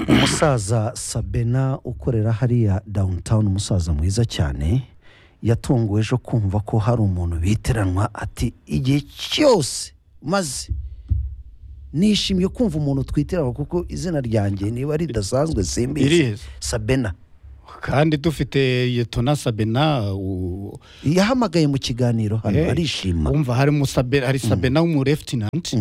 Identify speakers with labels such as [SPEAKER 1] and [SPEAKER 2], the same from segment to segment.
[SPEAKER 1] umusaza sabena ukorera hariya downtown umusaza mwiza cyane yatunguwe ejo kumva ko hari umuntu bitiranwa ati igihe cyose maze nishimiye kumva umuntu twitiranwa kuko izina ryanjye niba ridasanzwe simbizi
[SPEAKER 2] Irizi.
[SPEAKER 1] sabena
[SPEAKER 2] kandi dufite yetona sabena u-
[SPEAKER 1] yahamagaye mu kiganiro hano
[SPEAKER 2] Eh,
[SPEAKER 1] arishima
[SPEAKER 2] wumva harimo sabena hari sabena w'umurefutinanti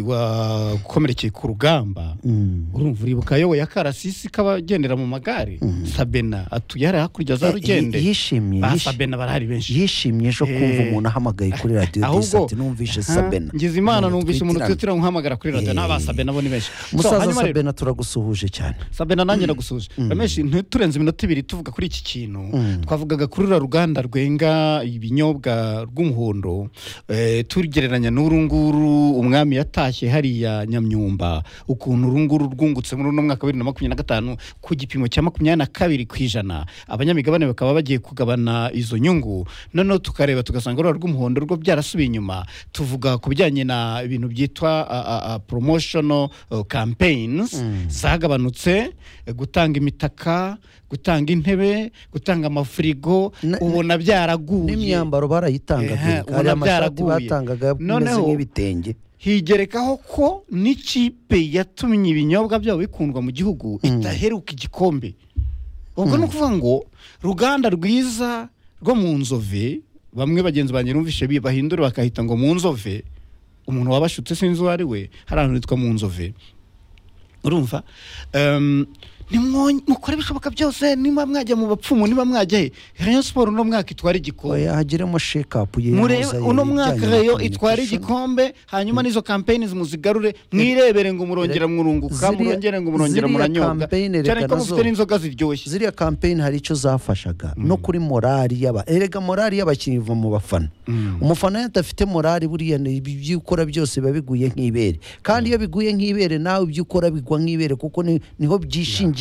[SPEAKER 2] wakomerekeye ku rugamba
[SPEAKER 1] Mm.
[SPEAKER 2] urumva uribuka ayoboye akarasisi k'abagendera mu magare sabena atuye hariya hakurya za rugende
[SPEAKER 1] Eh, yishimye
[SPEAKER 2] Ba
[SPEAKER 1] yishimye.
[SPEAKER 2] sabena barahari benshi
[SPEAKER 1] yishimye ejo kumva
[SPEAKER 2] Eh.
[SPEAKER 1] umuntu ahamagaye kuri radiyo disi ati numvise
[SPEAKER 2] aha,
[SPEAKER 1] sabena
[SPEAKER 2] ngize imana numvise umuntu
[SPEAKER 1] twitirana."
[SPEAKER 2] twitira nkuhamagara kuri radiyo
[SPEAKER 1] Eh.
[SPEAKER 2] n'aba sabena bo ni benshi So,
[SPEAKER 1] musaza
[SPEAKER 2] hanyuma rero,
[SPEAKER 1] sabena turagusuhuje cyane
[SPEAKER 2] sabena nanjye nagusuje rameshi ntiturenze iminota ibiri tuvuga kuri iki kintu twavugaga kuri rura ruganda rwenga ibinyobwa rw'umuhondo eh, tugereranya n'uru nguru umwami yatashye hariya nyamyumba ukuntu uru nguru rwungutse muri uno mwaka wa bibiri na makumyabiri na gatanu ku gipimo cya makumyabiri na kabiri ku ijana abanyamigabane bakaba bagiye kugabana izo nyungu noneho tukareba tugasanga urura rw'umuhondo rwo byarasubiye inyuma tuvuga ku bijyanye na ibintu byitwa a, a, a, promotional uh, campaigns zagabanutse eh, gutanga imitaka gutanga intebe gutanga amafirigo
[SPEAKER 1] Na-
[SPEAKER 2] ubona byaraguye
[SPEAKER 1] n'imyambaro
[SPEAKER 2] Ehe,
[SPEAKER 1] barayitangaga hari
[SPEAKER 2] ubona
[SPEAKER 1] amashati
[SPEAKER 2] byaraguye.
[SPEAKER 1] batangaga ameze
[SPEAKER 2] Noneho-
[SPEAKER 1] nk'ibitenge
[SPEAKER 2] higerekaho ko n'ikipe yatumye ibinyobwa byabo bikundwa mu gihugu idaheruka igikombe ubwo ni ukuvuga ngo ruganda rwiza rwo mu nzove bamwe bagenzi banjye numvishe bi- bahindura bakahita ngo mu nzove umuntu wabashutse sinzi uwo ari we hari ahantu hitwa mu nzove urumva Em, nimwo- mukore ibishoboka byose niba mwajya mu bapfumu niba mwajya he rayon siporo uno mwaka itwara igikombe
[SPEAKER 1] oya hagiremo shekapu
[SPEAKER 2] murebe uno mwaka reyo itwara igikombe hanyuma n'izo kampeyini muzigarure mwirebere ngo murongera mwurunguka
[SPEAKER 1] ziriya-
[SPEAKER 2] murongere ngo murongera
[SPEAKER 1] ziriya
[SPEAKER 2] muranyoga
[SPEAKER 1] campaign
[SPEAKER 2] cyane
[SPEAKER 1] reka
[SPEAKER 2] ko
[SPEAKER 1] nazo-
[SPEAKER 2] mufite n'inzoga ziryoshye
[SPEAKER 1] ziriya kampeyini hari icyo zafashaga no kuri morali y'aba erega morali y'abakinnyi iva mu bafana umufana iyo adafite morali buriya ni- ibi- ibyo ukora byose biba biguye nk'ibere kandi iyo biguye nk'ibere nawe ibyo ukora bigwa nk'ibere kuko ni- niho byishingikirije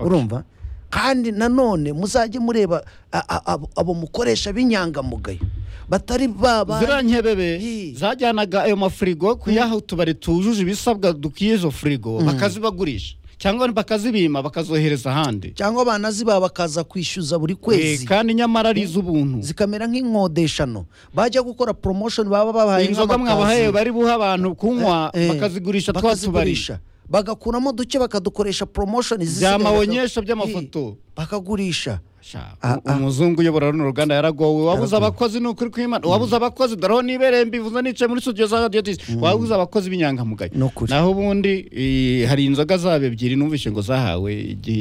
[SPEAKER 1] urumva kandi nanone muzajye mureba a- a- abo- abo mukoresha b'inyangamugayo batari baba
[SPEAKER 2] ziriya nkebebe
[SPEAKER 1] Hi.
[SPEAKER 2] zajyanaga ayo mafirigo kuyaha utubari tujuje ibisabwa dukwiye izo firigo bakazibagurisha cyangwa bakazibima bakazohereza ahandi
[SPEAKER 1] cyangwa banaziba bakaza kwishyuza buri
[SPEAKER 2] Eh,
[SPEAKER 1] kwezi
[SPEAKER 2] kandi nyamara ari iz'ubuntu
[SPEAKER 1] zikamera nk'inkodeshano bajya gukora promotion baba babahaye
[SPEAKER 2] inzoga
[SPEAKER 1] nk'amakaziye.
[SPEAKER 2] mwabahaye bari buha abantu kunywa
[SPEAKER 1] Eh,
[SPEAKER 2] bakazigurisha twa tubari
[SPEAKER 1] bakazigurisha bagakuramo duke bakadukoresha promotion
[SPEAKER 2] Bya
[SPEAKER 1] zisigaye baka-
[SPEAKER 2] mawonyesha by'amafoto.
[SPEAKER 1] Hi, bakagurisha
[SPEAKER 2] Sha,
[SPEAKER 1] Ah,
[SPEAKER 2] u- umuzungu uyobora runo ruganda yaragowe wabuze
[SPEAKER 1] Yaragowe.
[SPEAKER 2] abakozi ni ukuri kw'imana wabuze abakozi daraho nibere mbivuze nicaye muri studio za radio disi wabuze abakozi b'inyangamugayo
[SPEAKER 1] Ni ukuri.
[SPEAKER 2] naho ubundi eh, hari inzoga zabo ebyiri numvishe ngo zahawe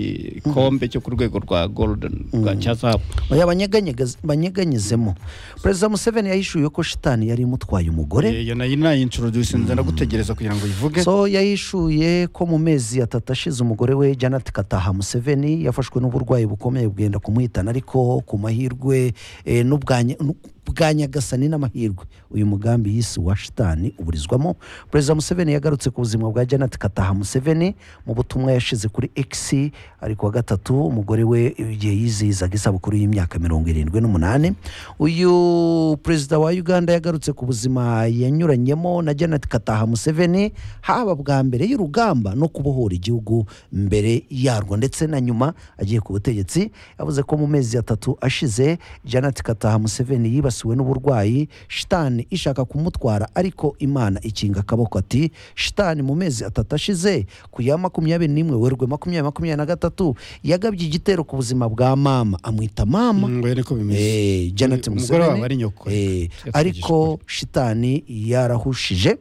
[SPEAKER 2] igikombe cyo ku rwego rwa golden rwa cyazapu
[SPEAKER 1] oya banyeganyega- banyeganyezemo perezida museveni yahishuye ko shitani yari imutwaye umugore
[SPEAKER 2] iyo nayo inayintroduce nza ndagutegereza kugira ngo uyivuge
[SPEAKER 1] so yahishuye ko mu mezi atatu ashize umugore we janet kataha museveni yafashwe n'uburwayi bukomeye bwenda kumuhitana ariko ku mahirwe eh, n'ubwanya- n'u- bwa nyagasani n'amahirwe uyu mugambi yise wa shitani uburizwamo perezida museveni yagarutse ku buzima bwa janet kataha museveni mu butumwa yashize kuri x ari kuwa gatatu umugore we igihe yizihizaga isabukuru y'imyaka mirongo irindwi n'umunani uyu perezida wa uganda yagarutse ku buzima yanyuranyemo na janet kataha museveni haba bwa mbere y'urugamba no kubohora igihugu mbere yarwo ndetse na nyuma agiye ku butegetsi yavuze ko mu mezi atatu ashize janet kataha museveni yibasiwe n'uburwayi shitani ishaka kumutwara ariko imana ikinga akaboko ati shitani mu mezi atatu ashize ku ya makumyabiri n'imwe werwe makumyabiri makumyabiri na gatatu yagabye igitero ku buzima bwa mama amwita mama
[SPEAKER 2] mbere niko bimeze
[SPEAKER 1] Eh, Janet
[SPEAKER 2] Umugore
[SPEAKER 1] Museveni
[SPEAKER 2] wabo ari nyoko.
[SPEAKER 1] Eh,
[SPEAKER 2] Yatwigishije
[SPEAKER 1] ariko shitani yarahushije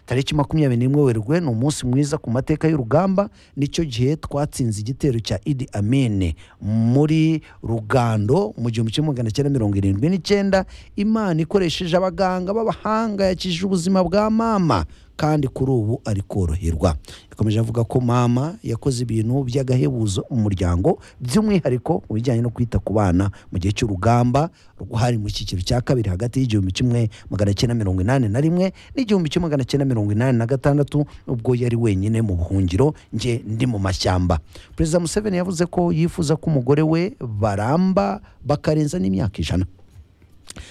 [SPEAKER 1] tariki makumyabiri n'imwe werurwe ni umunsi mwiza ku mateka y'urugamba nicyo gihe twatsinze igitero cya idi amine muri rugando mu gihumbi kimwe magana cyenda mirongo irindwi n'icyenda imana ikoresheje abaganga b'abahanga yakijije ubuzima bwa mama kandi kuri ubu ari koroherwa yakomeje avuga ko mama yakoze ibintu by'agahebuzo mu muryango by'umwihariko mu bijyanye no kwita ku bana mu gihe cy'urugamba rwari mu cyiciro cya kabiri hagati y'igihumbi kimwe magana cyenda mirongo inani na rimwe n'igihumbi kimwe magana cyenda mirongo inani na gatandatu ubwo yari wenyine mu buhungiro nge ndi mu mashyamba perezida museveni yavuze ko yifuza ko umugore we baramba bakarenza n'imyaka ijana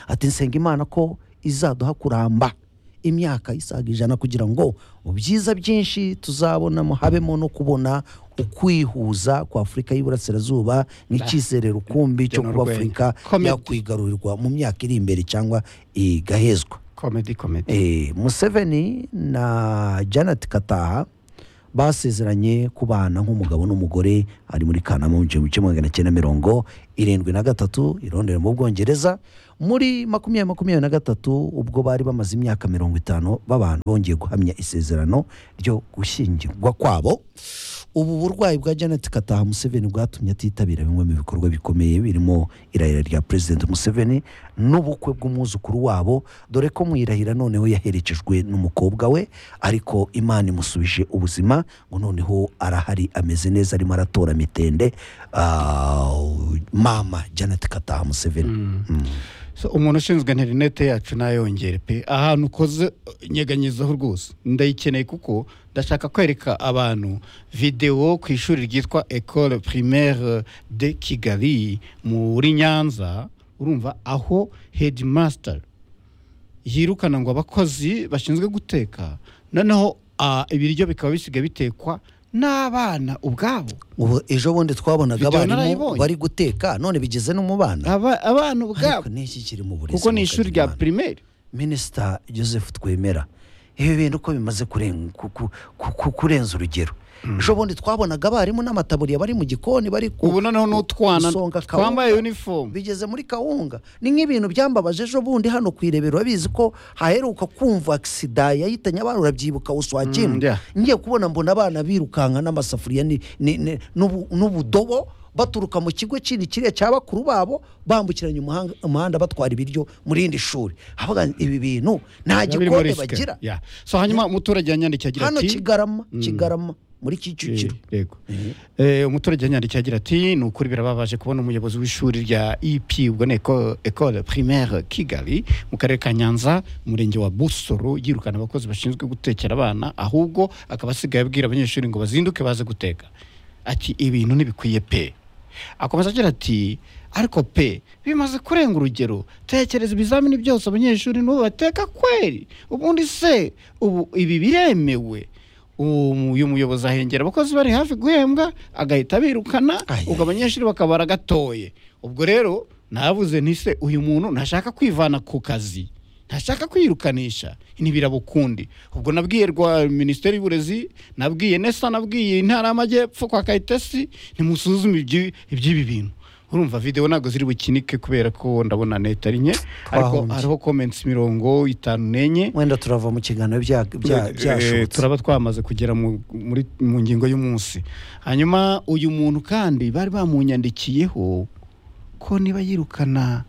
[SPEAKER 1] ati nsenga imana ko izaduha kuramba imyaka isaga ijana kugira ngo mu byiza byinshi tuzabonamo habemo no kubona ukwihuza kwa afurika y'iburasirazuba nk'icyizere rukumbi cyo
[SPEAKER 2] Byo ni
[SPEAKER 1] kuba
[SPEAKER 2] urwenya.
[SPEAKER 1] afurika
[SPEAKER 2] Comedy.
[SPEAKER 1] yakwigarurirwa mu myaka iri imbere cyangwa igahezwa
[SPEAKER 2] komedi komedi
[SPEAKER 1] Eh, museveni na janet kataha basezeranye kubana nk'umugabo n'umugore ari muri kanama mu gihumbi kimwe magana cyenda mirongo irindwi na gatatu i Londres mu bwongereza muri makumyabiri makumyabiri na gatatu ubwo bari bamaze imyaka mirongo itanu babana bongeye guhamya isezerano ryo gushyingirwa kwabo ubu burwayi bwa janet kataha museveni bwatumye atitabira bimwe mu bikorwa bikomeye birimo irahira rya perezida museveni n'ubukwe bw'umwuzukuru wabo dore ko mu irahira noneho yaherekejwe n'umukobwa we ariko imana imusubije ubuzima ngo noneho arahari ameze neza arimo aratora mitende ah, mama janet kataha museveni
[SPEAKER 2] So, umuntu ushinzwe interinete yacu ntayongere pe ahantu ukoze nyeganyizaho rwose ndayikeneye kuko ndashaka kwereka abantu videwo ku ishuri ryitwa ecole primaire de kigali muri nyanza urumva aho headmaster yirukana ngo abakozi bashinzwe guteka noneho ah, ibiryo bikaba bisigaye bitekwa n'abana ubwabo
[SPEAKER 1] ubu ejo bundi twabonaga
[SPEAKER 2] Video
[SPEAKER 1] abarimu
[SPEAKER 2] narayibonye.
[SPEAKER 1] bari guteka none bigeze no mu bana
[SPEAKER 2] Aba- abana ubwabo
[SPEAKER 1] ariko n'iki kiri mu burezi
[SPEAKER 2] kuko ni ishuri rya
[SPEAKER 1] mukadimana?
[SPEAKER 2] primaire
[SPEAKER 1] minisita joseph twemera ibi bintu uko bimaze kuren- ku- ku- ku- ku- kurenza urugero ejo bundi twabonaga abarimu n'amataburiya bari mu gikoni bari ku-
[SPEAKER 2] ubu noneho n'utwana
[SPEAKER 1] gusonga kawunga.
[SPEAKER 2] twambaye uniform
[SPEAKER 1] bigeze muri kawunga ni nk'ibintu byambabaje ejo bundi hano ku irebero urabizi ko haheruka kumva agisida yahitanye abana urabyibuka
[SPEAKER 2] Mm,
[SPEAKER 1] uswakimwe
[SPEAKER 2] yeah.
[SPEAKER 1] ngiye kubona mbona abana birukanka n'amasafuriya ni- ni- ni- n'ubu- n'ubudobo baturuka mu kigo kindi kiriya cya bakuru babo bambukiranya umuhanga- umuhanda batwara ibiryo muri rindi shuri havuga ibi bintu nta
[SPEAKER 2] Biba biri
[SPEAKER 1] gikoni
[SPEAKER 2] muri Africa.
[SPEAKER 1] bagira
[SPEAKER 2] Yeah. so hanyuma umuturage yanyandikiye agira
[SPEAKER 1] hano
[SPEAKER 2] ati
[SPEAKER 1] kigarama kigarama muri kicukiro
[SPEAKER 2] Eh, yego Eh, umuturage yanyandikiye agira ati ni ukuri birababaje kubona umuyobozi w'ishuri rya ep ubwo ni Eco- ecole primaire kigali mu karere ka nyanza umurenge wa busoro yirukana abakozi bashinzwe gutekera abana ahubwo akaba asigaye abwira abanyeshuri ngo bazinduke baze guteka ati ibintu ntibikwiye pe akomeza agira ati ariko pe bimaze kurenga urugero tekereza ibizamini byose abanyeshuri n'ubu bateka kweri ubundi se ubu ibi biremewe Umu- uyu muyobozi ahengera abakozi bari hafi guhembwa agahita abirukana
[SPEAKER 1] Ai,
[SPEAKER 2] ubwo abanyeshuri bakabara gatoye ubwo rero navuze nti se uyu muntu ntashaka kwivana ku kazi ntashaka kwirukanisha ntibiraba ukundi ubwo nabwiye rwa minisiteri y'uburezi nabwiye nesa nabwiye intara y'amajyepfo kwa kayitesi ntimusuzume iby'i- iby'ibi bintu urumva videwo ntabwo ziri bukinike kubera ko ndabona neta ari nke ariko
[SPEAKER 1] Twahombye.
[SPEAKER 2] hariho comments mirongo itanu n'enye
[SPEAKER 1] wenda turava mu kiganiro bya- bya-
[SPEAKER 2] Eh,
[SPEAKER 1] byashobotse
[SPEAKER 2] turaba twamaze kugera mu- muri mu ngingo y'umunsi hanyuma uyu muntu kandi bari bamunyandikiyeho ko niba yirukana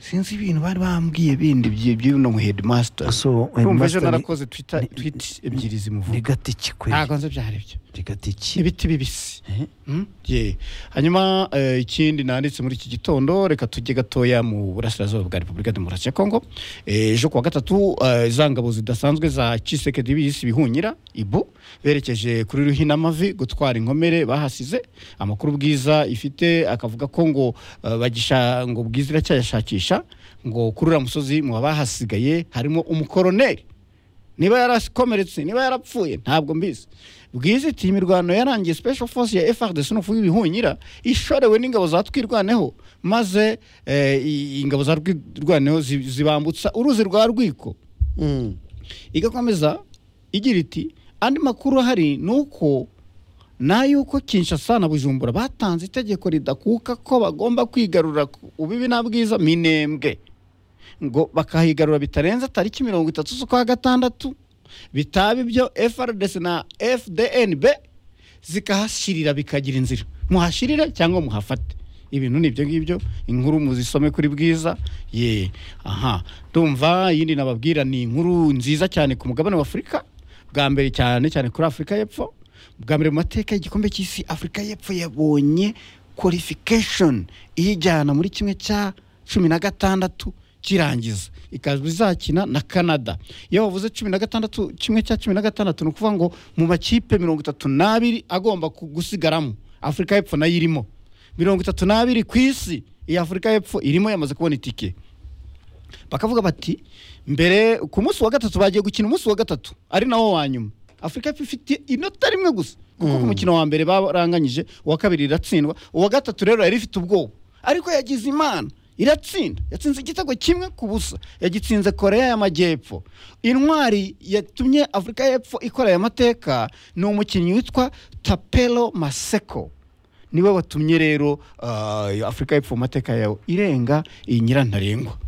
[SPEAKER 2] sinzi ibintu bari bambwiye bindi byi- by'uno mu headmaster
[SPEAKER 1] So,
[SPEAKER 2] urumva ejo
[SPEAKER 1] headmaster ni-
[SPEAKER 2] narakoze twitter tweet ebyiri
[SPEAKER 1] ni
[SPEAKER 2] zimuvuga
[SPEAKER 1] gati kikweli
[SPEAKER 2] ntabwo nzi byari byo
[SPEAKER 1] ni gati ki
[SPEAKER 2] ibiti bibisi
[SPEAKER 1] Eh.
[SPEAKER 2] Mm, yeah. hanyuma eh, ikindi nanditse muri iki gitondo reka tujye gatoya mu burasirazuba bwa repubulika ya demokarasi ya kongo Eh, ejo kuwa gatatu eh, za ngabo zidasanzwe za cisekedi bisi bihunyira ibu berekeje kuri ruhinamavi gutwara inkomere bahasize amakuru bwiza ifite akavuga ko ngo eh, bagisha ngo bwiza iracyayashakisha ngo kuri uriya musozi mu bahasigaye harimo umukoroneri niba yarakomeretse niba yarapfuye ntabwo mbizi bwiza iti imirwano yarangiye special force ya FRDC n'ufu y'ibihunyira ishorewe n'ingabo za twirwaneho maze eh, i- ingabo za twirwaneho zi- zibambutsa uruzi rwa rwiko
[SPEAKER 1] Mm.
[SPEAKER 2] igakomeza igira iti andi makuru ahari ni uko n'ay'uko Kinshasa na Bujumbura batanze itegeko ridakuka ko bagomba kwigarura ku- ububi na bwiza minembwe ngo bakahigarura bitarenze tariki mirongo itatu z'ukwa gatandatu bitaba ibyo FRDC na FDNB zikahashirira bikagira inzira muhashirire cyangwa muhafate ibintu ni ibyo ngibyo inkuru muzisome kuri bwiza ye aha ndumva iyindi nababwira ni inkuru nziza cyane ku mugabane wa afurika bwa mbere cyane cyane kuri afurika y'epfo bwa mbere mu mateka y'igikombe cy'isi afurika y'epfo yabonye qualification iyijyana muri kimwe cya cumi na gatandatu kirangiza ikaza izakina na canada iyo bavuze cumi na gatandatu kimwe cya cumi na gatandatu ni ukuvuga ngo mu makipe mirongo itatu n'abiri agomba ku- gusigaramo afurika y'epfo nayo irimo mirongo itatu n'abiri ku isi iyi afurika y'epfo irimo yamaze kubona itike bakavuga bati mbere ku munsi wa gatatu bagiye gukina umunsi wa gatatu ari nawo wa nyuma afurika ifite inota rimwe gusa kuko ku mukino wa mbere baranganyije uwa kabiri iratsindwa uwa gatatu rero yari ifite ubwoba ariko yagize imana iratsinda yatsinze igitego kimwe ku busa yagitsinze korea y'amajyepfo intwari yatumye afurika y'epfo ikora aya mateka ni umukinnyi witwa tapelo maseko niwe watumye rero ah, afurika y'epfo mu mateka yawe irenga iyi nyirantarengwa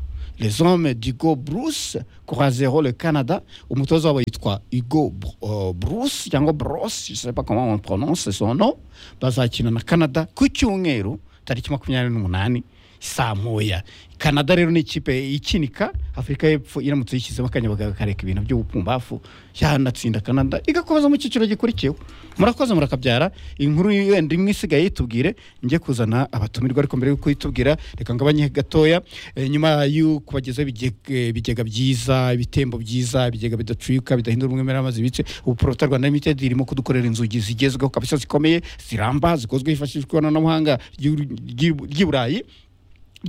[SPEAKER 2] les hommes d'Igo Bruce croiseront le Canada umutoza wabo yitwa Igo uh, Bruce cyangwa Bruce je sais pas comment on prononce son nom bazakina na Canada ku cyumweru tariki makumyabiri n'umunani saa moya Canada rero ni ikipe ikinika Afurika y'Epfo iramutse yishyizemo akanya bakareka ibintu by'ubupumbafu yanatsinda Canada igakomeza mu cyiciro gikurikiyeho murakoze murakabyara inkuru yenda imwe isigaye yitubwire njye kuzana abatumirwa ariko mbere y'uko yitubwira reka ngabanye gatoya eh, nyuma yo kubagezaho ibige- ibigega byiza ibitembo byiza ibigega bidacuyuka bidahindura umwemere amazi bice ubu Prota Rwanda Limited irimo kudukorera inzugi zigezweho kabisa zikomeye ziramba zikozwe hifashishijwe ikoranabuhanga ry'u- ry'i- ry'i Burayi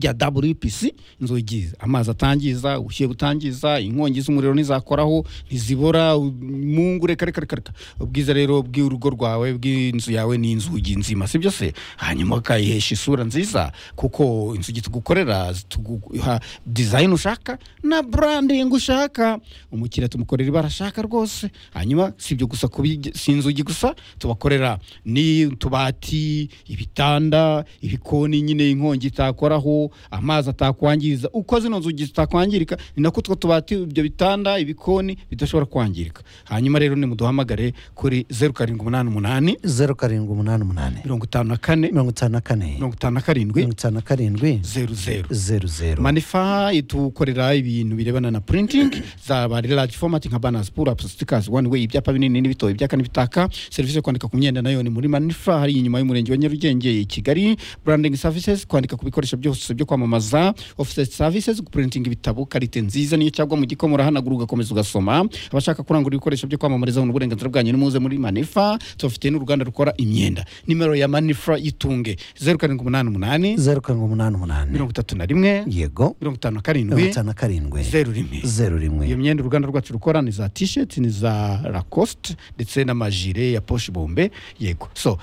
[SPEAKER 2] rya WPC inzugi amazi atangiza ubushyuhe butangiza inkongi z'umuriro ntizakoraho ntizibora mungu reka reka reka reka ubwiza rero bw'urugo rwawe bw'inzu yawe ni inzugi nzima si byo se hanyuma ukayihesha isura nziza kuko inzugi tugukorera zituguha design ushaka na branding ushaka umukiriya tumukorera ibara ashaka rwose hanyuma si ibyo gusa kubige- si inzugi gusa tubakorera ni utubati ibitanda ibikoni nyine inkongi itakoraho amazi atakwangiza uko zino nzugi zitakwangirika ni nako utwo tubati ibyo bitanda ibikoni bidashobora kwangirika hanyuma rero nimuduhamagare kuri zeru karindwi umunani umunani
[SPEAKER 1] zeru karindwi umunani umunani
[SPEAKER 2] mirongo itanu na kane
[SPEAKER 1] mirongo itanu na kane
[SPEAKER 2] mirongo itanu na karindwi
[SPEAKER 1] mirongo itanu na karindwi
[SPEAKER 2] zeru zeru
[SPEAKER 1] zeru zeru
[SPEAKER 2] manifa itukorera ibintu birebana na printing zaba large format nka banners pull ups stickers one way ibyapa binini n'ibito ibyaka n'ibitaka serivisi yo kwandika ku myenda nayo ni muri manifa hari inyuma y'umurenge wa nyarugenge i kigali branding services kwandika ku bikoresho byose byo kwamamaza office services printing ibitabo karite nziza niyo cyagwa mu gikoma urahanagura ugakomeza ugasoma abashaka kurangura ibikoresho byo kwamamariza ni uburenganzira bwanyu nimuze muri manifa tubafitiye n'uruganda rukora imyenda nimero ya manifa yitunge zeru karindwi umunani umunani
[SPEAKER 1] zeru karindwi umunani umunani
[SPEAKER 2] mirongo itatu na rimwe
[SPEAKER 1] yego
[SPEAKER 2] mirongo itanu
[SPEAKER 1] mirongo
[SPEAKER 2] na karindwi
[SPEAKER 1] itanu na karindwi
[SPEAKER 2] zeru rimwe
[SPEAKER 1] zeru
[SPEAKER 2] iyo
[SPEAKER 1] rimwe
[SPEAKER 2] myenda uruganda rwacu rukora ni za t-shirt ni za lacoste ndetse n'amajire ya poche bombe yego so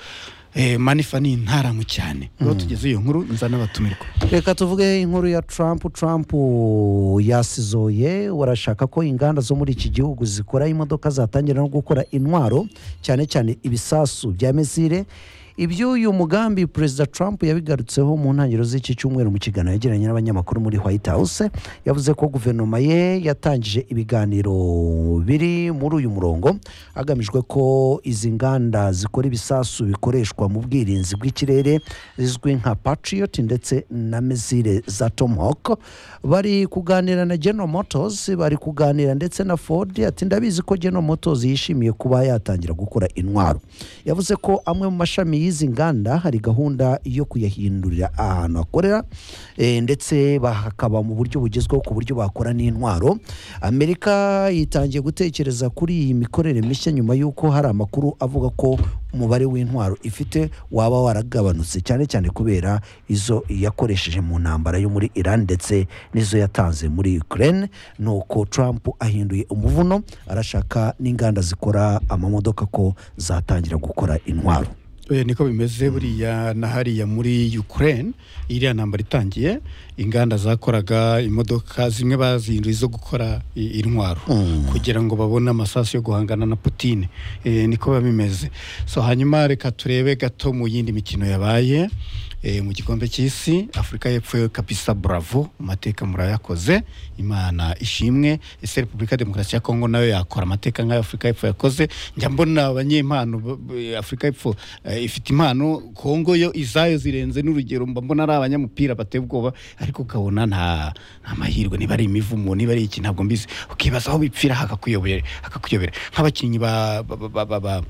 [SPEAKER 2] eh, manifa ni intaramu cyane rero tugeze iyo nkuru nza n'abatumirwa
[SPEAKER 1] reka tuvuge inkuru ya Trump Trump yasizoye barashaka ko inganda zo muri iki gihugu zikora imodoka zatangira no gukora intwaro cyane cyane ibisasu bya misile iby'uyu mugambi perezida Trump yabigarutseho mu ntangiriro z'iki cyumweru mu kiganiro yagiranye n'abanyamakuru muri White House yavuze ko guverinoma ye yatangije ibiganiro biri muri uyu murongo hagamijwe ko izi nganda zikora ibisasu bikoreshwa mu bwirinzi bw'ikirere zizwi nka Patriot ndetse na misile za Tomahawk bari kuganira na General Motors bari kuganira ndetse na Ford ati ndabizi ko General Motors yishimiye kuba yatangira gukora intwaro yavuze ko amwe mu mashami y'izi nganda hari gahunda yo kuyahindurira ahantu hakorera eh, ndetse bakaba mu buryo bugezweho ku buryo bakora n'intwaro amerika yitangiye gutekereza kuri iyi mikorere mishya nyuma y'uko hari amakuru avuga ko umubare w'intwaro ifite waba waragabanutse cyane cyane kubera izo yakoresheje mu ntambara yo muri iran ndetse n'izo yatanze muri ukraine nuko trump ahinduye umuvuno arashaka n'inganda zikora amamodoka ko zatangira gukora intwaro
[SPEAKER 2] Eh, niko bimeze buriya na hariya muri ukraine iriya ntambara itangiye inganda zakoraga imodoka zimwe bazinduye zo gukora i- intwaro kugira ngo babone amasasu yo guhangana na putine Eh, niko biba bimeze so hanyuma reka turebe gato mu yindi mikino yabaye eh, mu gikombe cy'isi afurika y'epfo kabisa bravo amateka murayakoze imana ishimwe ese repubulika ya demokarasi ya kongo nayo yakora amateka nk'ayo afurika y'epfo yakoze njya mbona abanyempano b- b- afurika y'epfo eh, ifite impano kongo yo izayo zirenze n'urugero mba mbona ari abanyamupira bateye ubwoba ariko ukabona nta nta mahirwe niba ari imivumo niba ari iki ntabwo mbizi ukibaza aho bipfira hakakuyobera hakakuyobera nk'abakinnyi ba ba- ba- ba- ba-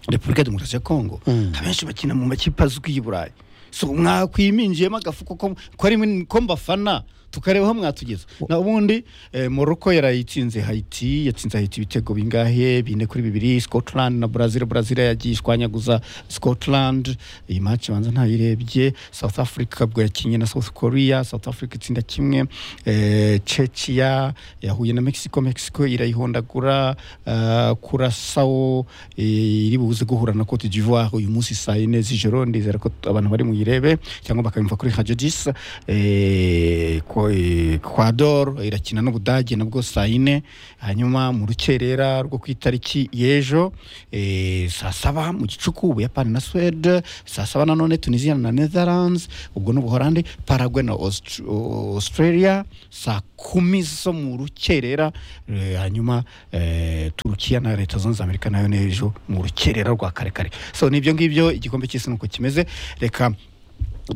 [SPEAKER 2] repubulika ya demokarasi ya kongo abenshi bakina mu makipe azwi y'i burayi so mwakwiminjiyemo agafu ko ko ari ko mbafana tukareba aho mwatugeza na ubundi eh, morocco yarayitsinze haiti yatsinze haiti ibitego bingahe bine kuri bibiri scotland na brazil brazil yagiye ishwanyaguza scotland iyi match banza ntayirebye south africa bwo yakinye na south korea south africa itsinda kimwe eh, chechia yahuye na mexico mexico irayihondagura uh, kurasao eh, iri buze guhura na cote d'ivoire uyu munsi saa yine z'ijoro ndizera ko abantu bari muyirebe cyangwa bakabimva kuri radio 10 eh, ko- eh, kwador irakina n'ubudage nabwo saa yine hanyuma mu rukerera rwo ku itariki y'ejo eh, saa saba mu gicuku ubuyapani na swede saa saba nanone tunisia na netherlands ubwo ni ubuholande parague na Aust- australia saa kumi zo mu rukerera eh, hanyuma eh, turukiya na leta zunze amerika nayo n'ejo mu rukerera rwa karekare so nibyo ngibyo igikombe cy'isi nuko kimeze reka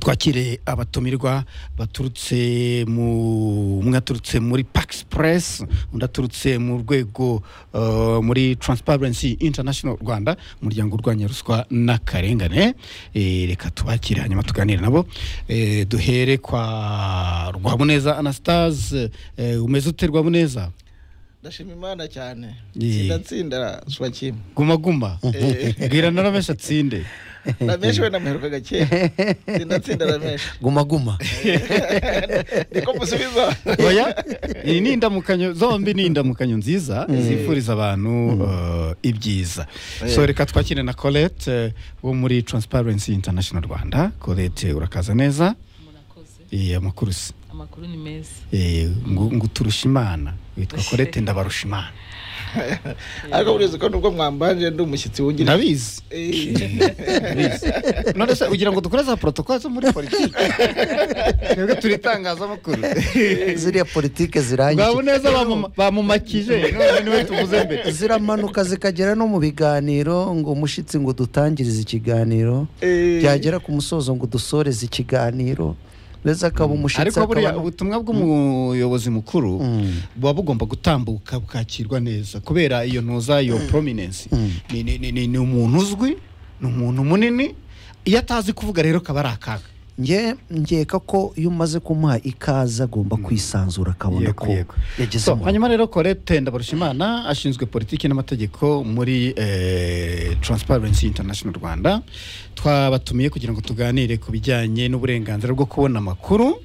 [SPEAKER 2] twakire abatumirwa baturutse mu umwe aturutse muri pax press undi aturutse mu rwego eh, muri transparency international rwanda umuryango urwanya ruswa n'akarengane Eh, reka tubakire hanyuma tuganire nabo Eh, duhere kwa rwabuneza anastase umeze ute rwabuneza
[SPEAKER 3] ndashima imana cyane
[SPEAKER 2] Yee.
[SPEAKER 3] tsinda tsinda suba kimwe
[SPEAKER 2] guma guma bwira na ramesh atsinde
[SPEAKER 3] rameshi we namuheruka gake tsinda tsinda rameshi
[SPEAKER 1] guma guma
[SPEAKER 3] niko musubiza
[SPEAKER 2] oya iyi ni indamukanyo zombi ni indamukanyo nziza zifuriza abantu eh, ibyiza so
[SPEAKER 3] Eh.
[SPEAKER 2] reka twakire na colette wo muri transparency international rwanda colette urakaza neza
[SPEAKER 4] murakoze
[SPEAKER 2] Eh, amakuru si
[SPEAKER 4] amakuru ni meza
[SPEAKER 2] Eh, ngo ngo turusha imana witwa colette ndabarusha imana
[SPEAKER 3] ariko burizi ko nubwo mwambanje ndi umushyitsi wungirije
[SPEAKER 2] ndabizi
[SPEAKER 3] Eh,
[SPEAKER 2] none se ugira ngo dukore za protocole zo muri politiki twebwe turi itangazamakuru
[SPEAKER 1] ziriya politike zirangiye
[SPEAKER 2] bwabuneza bamuma- bamumakije none niwe tuvuze mbere
[SPEAKER 1] ziramanuka zikagera no mu biganiro ngo umushyitsi ngo dutangirize ikiganiro
[SPEAKER 3] eh,
[SPEAKER 1] byagera ku musozo ngo dusoreze ikiganiro mbese akaba umushyitsi
[SPEAKER 2] ariko buriya
[SPEAKER 1] akaba
[SPEAKER 2] ubutumwa bw'umuyobozi mukuru
[SPEAKER 1] Mm.
[SPEAKER 2] buba bugomba gutambuka bukakirwa neza kubera iyo ntuza iyo prominence Ni- ni- ni- ni ni umuntu uzwi ni umuntu munini iyo atazi kuvuga rero kaba ari akaga
[SPEAKER 1] nge nkeka ko iyo umaze kumuha ikaze agomba kwisanzura akabona
[SPEAKER 2] Yego,
[SPEAKER 1] ko
[SPEAKER 2] yego.
[SPEAKER 1] yagize
[SPEAKER 2] So,
[SPEAKER 1] umuriro
[SPEAKER 2] hanyuma rero colette ndabarushimana ashinzwe politiki n'amategeko muri eh, transparency international rwanda twabatumiye kugira ngo tuganire ku bijyanye n'uburenganzira bwo kubona amakuru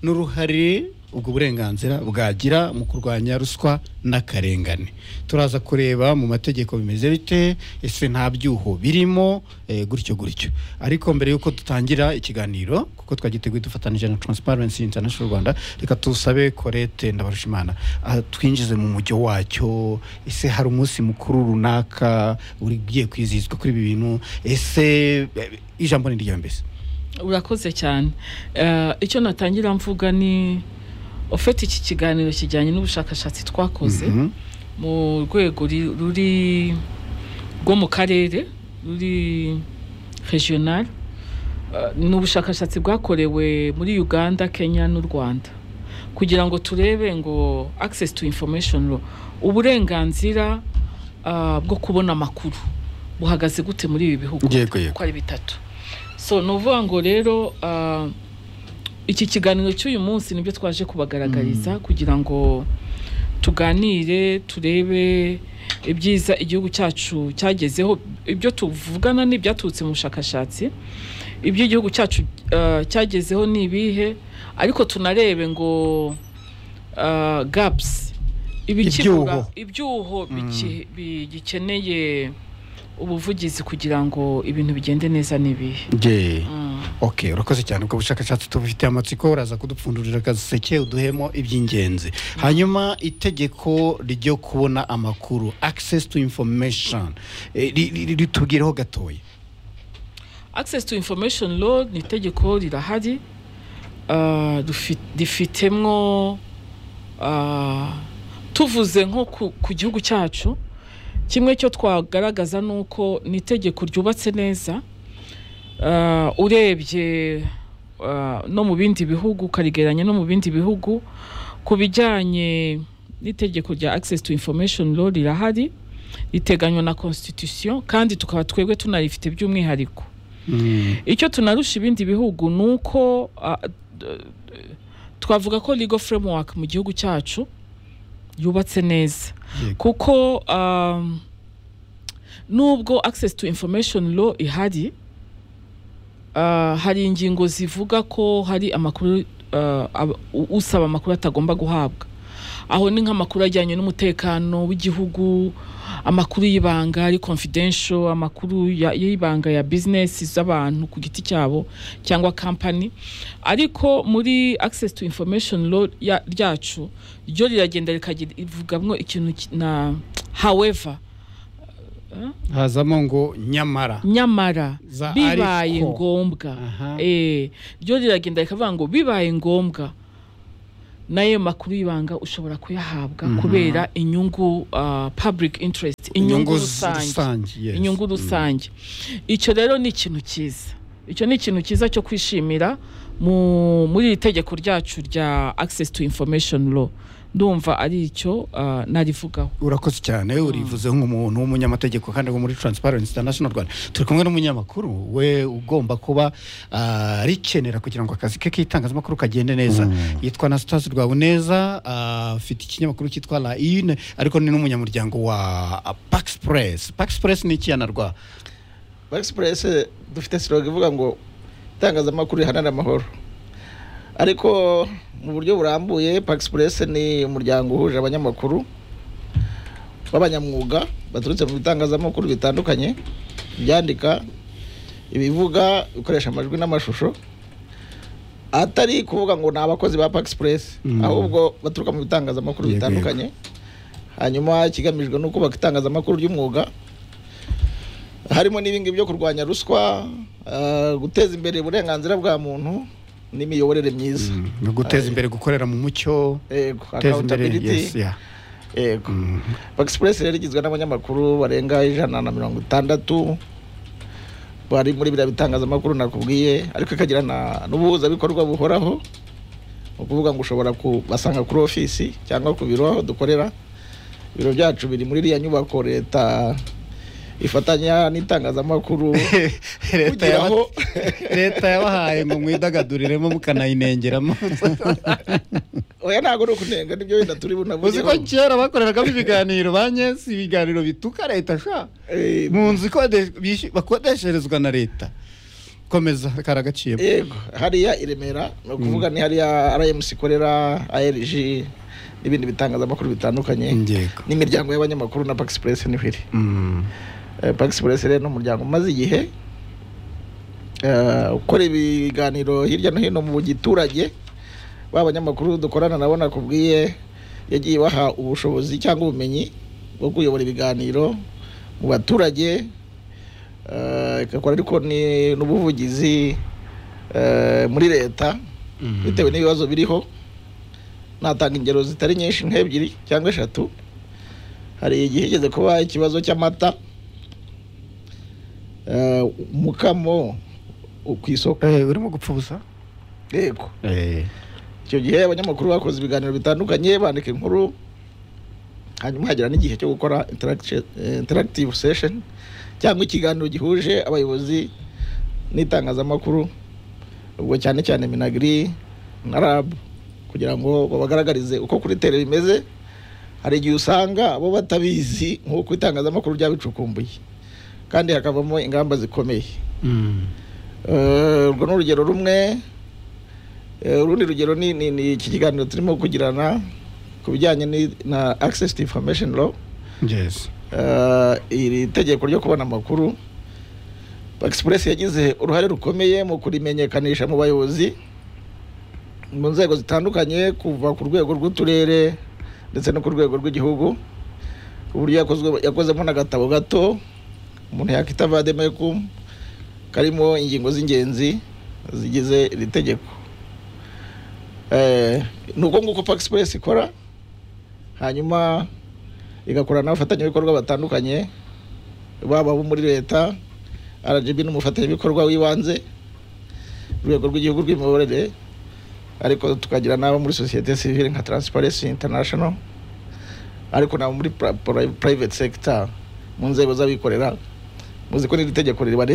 [SPEAKER 2] n'uruhare ubwo burenganzira bwagira mu kurwanya ruswa n'akarengane turaza kureba mu mategeko bimeze bite ese nta byuho birimo eh, gutyo gutyo ariko mbere yuko dutangira ikiganiro kuko twagiteguye dufatanije na transparency international rwanda reka tusabe colette ndabarushimana ah, twinjize mu mujyo wacyo ese hari umunsi mukuru runaka ugiye kwizihizwa kuri ibi bintu ese eh, ijambo ni ryawe mbese
[SPEAKER 4] urakoze cyane Eh, icyo natangira mvuga ni ufite iki kiganiro kijyanye n'ubushakashatsi twakoze
[SPEAKER 2] Mhm.
[SPEAKER 4] mu rwego ri- ruri rwo mu karere ruri regional Eh, ni ubushakashatsi bwakorewe muri uganda kenya n'u rwanda kugira ngo turebe ngo access to information law uburenganzira ah, bwo kubona amakuru buhagaze gute muri ibi bihugu
[SPEAKER 2] Yego, yego.
[SPEAKER 4] ko ari bitatu so ni ukuvuga ngo rero ah, iki kiganiro cy'uyu munsi nibyo twaje kubagaragariza kugira ngo tuganire turebe ibyiza igihugu cyacu cyagezeho ibyo tuvugana ni ibyaturutse mu bushakashatsi ibyo igihugu cyacu eh, cyagezeho ni ibihe ariko tunarebe ngo eh, gaps ibikibura
[SPEAKER 2] Ibyuho.
[SPEAKER 4] ibyuho biki- bigikeneye ubuvugizi kugira ngo ibintu bigende neza n'ibihe
[SPEAKER 2] Ye.
[SPEAKER 4] Mm.
[SPEAKER 2] ok urakoze cyane ubwo bushakashatsi tubufitiye amatsiko uraza kudupfundurira agaseke uduhemo iby'ingenzi hanyuma itegeko ryo kubona amakuru access to information eh, ri- ri- ritubwireho gatoya
[SPEAKER 4] access to information law ni itegeko rirahari Ah, rufi- rifitemwo ah, tuvuze nko ku, ku gihugu cyacu kimwe cyo twagaragaza ni uko ni itegeko ryubatse neza Ah, urebye ah, no mu bindi bihugu ukarigeranya no mu bindi bihugu ku bijyanye n'itegeko rya access to information law rirahari riteganywa na constitution kandi tukaba twebwe tunarifite by'umwihariko icyo tunarusha ibindi bihugu ni uko ah, d- d- twavuga ko legal framework mu gihugu cyacu yubatse neza
[SPEAKER 2] Yego.
[SPEAKER 4] kuko um, nubwo access to information law ihari uh, hari ingingo zivuga ko hari amakuru uh, ab- u- usaba amakuru atagomba guhabwa aho ni nk'amakuru ajyanye n'umutekano w'igihugu amakuru y'ibanga ari confidential amakuru ya- y'ibanga ya business z'abantu ku giti cyabo cyangwa company ariko muri access to information law ya- ryacu ryo riragenda rikavugamwo ikintu ki- na however
[SPEAKER 2] hazamo ngo nyamara
[SPEAKER 4] nyamara
[SPEAKER 2] Za
[SPEAKER 4] bibaye
[SPEAKER 2] ariko.
[SPEAKER 4] ngombwa
[SPEAKER 2] Aha.
[SPEAKER 4] eh ryo riragenda rikavuga ngo bibaye ngombwa nayo makuru y'ibanga ushobora kuyahabwa kubera inyungu uh, public interest inyungu
[SPEAKER 2] z-
[SPEAKER 4] rusange
[SPEAKER 2] yes.
[SPEAKER 4] inyungu rusange icyo rero ni ikintu cyiza icyo ni ikintu cyiza cyo kwishimira mu- muri iri tegeko ryacu rya access to information law ndumva ari icyo uh, narivugaho
[SPEAKER 2] urakoze cyane urivuze nk'umuntu w'umunyamategeko kandi wo muri Transparency International Rwanda turi kumwe n'umunyamakuru we ugomba kuba ah, arikenera kugira ngo akazi ke k'itangazamakuru kagende neza yitwa Anastase Rwabuneza ah, afite ikinyamakuru cyitwa La Une ariko ni n'umunyamuryango wa ah, Pax Press Pax Press ni ikiyanarwa
[SPEAKER 3] Express dufite siroga ivuga ngo itangazamakuru rihanana amahoro ariko mu buryo burambuye Express ni umuryango uhuje abanyamakuru b'abanyamwuga baturutse mu bitangazamakuru bitandukanye ibyandika ibivuga bikoresha amajwi n'amashusho atari kuvuga ngo ni abakozi ba Express
[SPEAKER 2] Mm.
[SPEAKER 3] ahubwo baturuka mu bitangazamakuru
[SPEAKER 2] Yego, yego.
[SPEAKER 3] bitandukanye hanyuma ikigamijwe ni ukubaka itangazamakuru ry'umwuga harimo n'ibingibi byo kurwanya ruswa eh, guteza imbere uburenganzira bwa muntu n'imiyoborere myiza
[SPEAKER 2] no guteza imbere gukorera mu mucyo
[SPEAKER 3] yego
[SPEAKER 2] guteza imbere yes,
[SPEAKER 3] accountability
[SPEAKER 2] yeah.
[SPEAKER 3] yego
[SPEAKER 2] Mm.
[SPEAKER 3] express rero igizwe n'abanyamakuru barenga ijana na mirongo itandatu bari muri biriya bitangazamakuru nakubwiye ariko ikagira na n'ubuhuzabikorwa buhoraho ni ukuvuga ngo ushobora kubasanga kuri ofisi cyangwa ku biro aho dukorera ibiro byacu biri muri iriya nyubako leta ifatanya n'itangazamakuru
[SPEAKER 2] leta
[SPEAKER 3] kugira
[SPEAKER 2] yaba-
[SPEAKER 3] ngo-
[SPEAKER 2] leta yabahaye ngo mwidagaduriremo mukanayirengeramo
[SPEAKER 3] oya ntabwo ari ukunenga nibyo wenda turi
[SPEAKER 2] uzi
[SPEAKER 3] bunavugeho
[SPEAKER 2] ko kera bakoreragamo ibiganiro ba nyesi ibiganiro bituka leta sha
[SPEAKER 3] Eh,
[SPEAKER 2] mu nzu ikodesha- bishy- bakodesherezwa na leta komeza karagaciyemo
[SPEAKER 3] yego hariya i remera ni ukuvuga ni hariya rmc ikorera arg n'ibindi bitangazamakuru bitandukanye
[SPEAKER 2] Yego.
[SPEAKER 3] n'imiryango y'abanyamakuru na pax press niho iri
[SPEAKER 2] Mm.
[SPEAKER 3] Eh, pax press rero ni umuryango umaze igihe eh, ukora ibiganiro hirya no hino mu giturage ba banyamakuru dukorana nabo nakubwiye yagiye baha ubushobozi cyangwa ubumenyi bwo kuyobora ibiganiro mu baturage eh, igakora ariko ni n'ubuvugizi eh, muri leta
[SPEAKER 2] Mm.
[SPEAKER 3] bitewe n'ibibazo biriho natanga ingero zitari nyinshi nk'ebyiri cyangwa eshatu hari igihe igeze kuba ikibazo cy'amata Eh, umukamo wo ku isoko
[SPEAKER 2] Eh, urimo gupfa ubusa
[SPEAKER 3] yego
[SPEAKER 2] Eh.
[SPEAKER 3] icyo gihe abanyamakuru bakoze ibiganiro bitandukanye bandika inkuru hanyuma hagera n'igihe cyo gukora interact- eh, interactive session cyangwa ikiganiro gihuje abayobozi n'itangazamakuru ubwo cyane cyane minagiri na rab kugira ngo babagaragarize uko kuri tere bimeze hari igihe usanga abo batabizi nk'uko itangazamakuru ryabicukumbuye kandi hakavamo ingamba zikomeye
[SPEAKER 2] Mm.
[SPEAKER 3] Eh, urwo ni urugero rumwe Eh, urundi rugero ni ni- ni iki kiganiro turimo kugirana ku bijyanye ni- na access to information law
[SPEAKER 2] Yes.
[SPEAKER 3] Eh, iri tegeko ryo kubona amakuru express yagize uruhare rukomeye mu kurimenyekanisha mu bayobozi mu nzego zitandukanye kuva ku rwego rw'uturere ndetse no ku rwego rw'igihugu uburyo yakozwe- yakozemo n'agatabo gato umuntu yakita vademekum karimo ingingo z'ingenzi zigize iri tegeko Eh, ni uko nguko pa express ikora hanyuma igakorana n'abafatanyabikorwa batandukanye baba abo muri leta rgb ni umufatanyabikorwa w'ibanze urwego rw'igihugu rw'imiyoborere ariko tukagira n'abo muri sosiyete sivile nka transparency international ariko nabo muri pra- pra- private sector mu nzego z'abikorera muzi ko n'iri tegeko ribareba